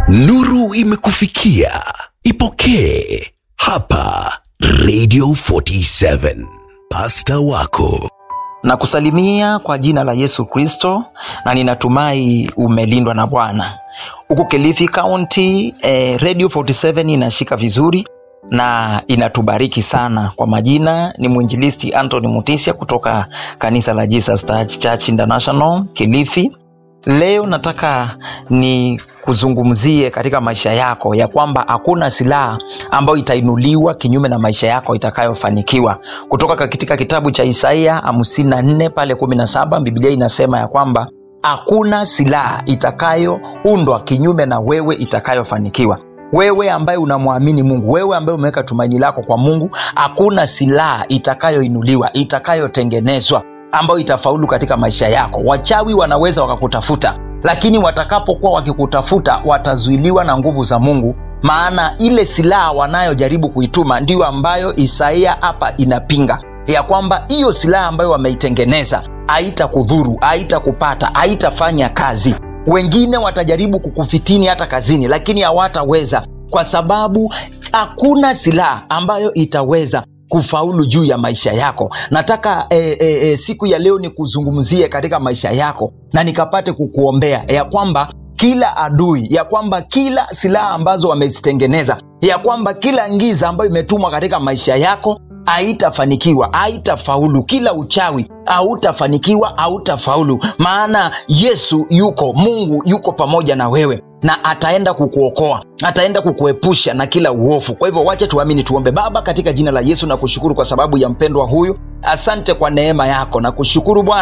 Nuru imekufikia, ipokee hapa Radio 47. Pasta wako na kusalimia kwa jina la Yesu Kristo, na ninatumai umelindwa na Bwana. Huku Kilifi County eh, Radio 47 inashika vizuri na inatubariki sana. Kwa majina ni mwinjilisti Anthony Mutisia kutoka kanisa la Jesus Church International Kilifi. Leo nataka ni kuzungumzie katika maisha yako ya kwamba hakuna silaha ambayo itainuliwa kinyume na maisha yako itakayofanikiwa. Kutoka katika kitabu cha Isaia hamsini na nne pale kumi na saba Biblia inasema ya kwamba hakuna silaha itakayoundwa kinyume na wewe itakayofanikiwa. Wewe ambaye unamwamini Mungu, wewe ambaye umeweka tumaini lako kwa Mungu, hakuna silaha itakayoinuliwa itakayotengenezwa ambayo itafaulu katika maisha yako. Wachawi wanaweza wakakutafuta, lakini watakapokuwa wakikutafuta watazuiliwa na nguvu za Mungu, maana ile silaha wanayojaribu kuituma ndiyo ambayo Isaia hapa inapinga ya kwamba hiyo silaha ambayo wameitengeneza haitakudhuru, haitakupata, haitafanya kazi. Wengine watajaribu kukufitini hata kazini, lakini hawataweza kwa sababu hakuna silaha ambayo itaweza kufaulu juu ya maisha yako. Nataka e, e, e, siku ya leo nikuzungumzie katika maisha yako na nikapate kukuombea ya kwamba kila adui, ya kwamba kila silaha ambazo wamezitengeneza, ya kwamba kila ngiza ambayo imetumwa katika maisha yako haitafanikiwa, haitafaulu. Kila uchawi hautafanikiwa, hautafaulu, maana Yesu yuko, Mungu yuko pamoja na wewe na ataenda kukuokoa, ataenda kukuepusha na kila uofu. Kwa hivyo wache tuamini, tuombe. Baba, katika jina la Yesu na kushukuru kwa sababu ya mpendwa huyu, asante kwa neema yako na kushukuru Bwana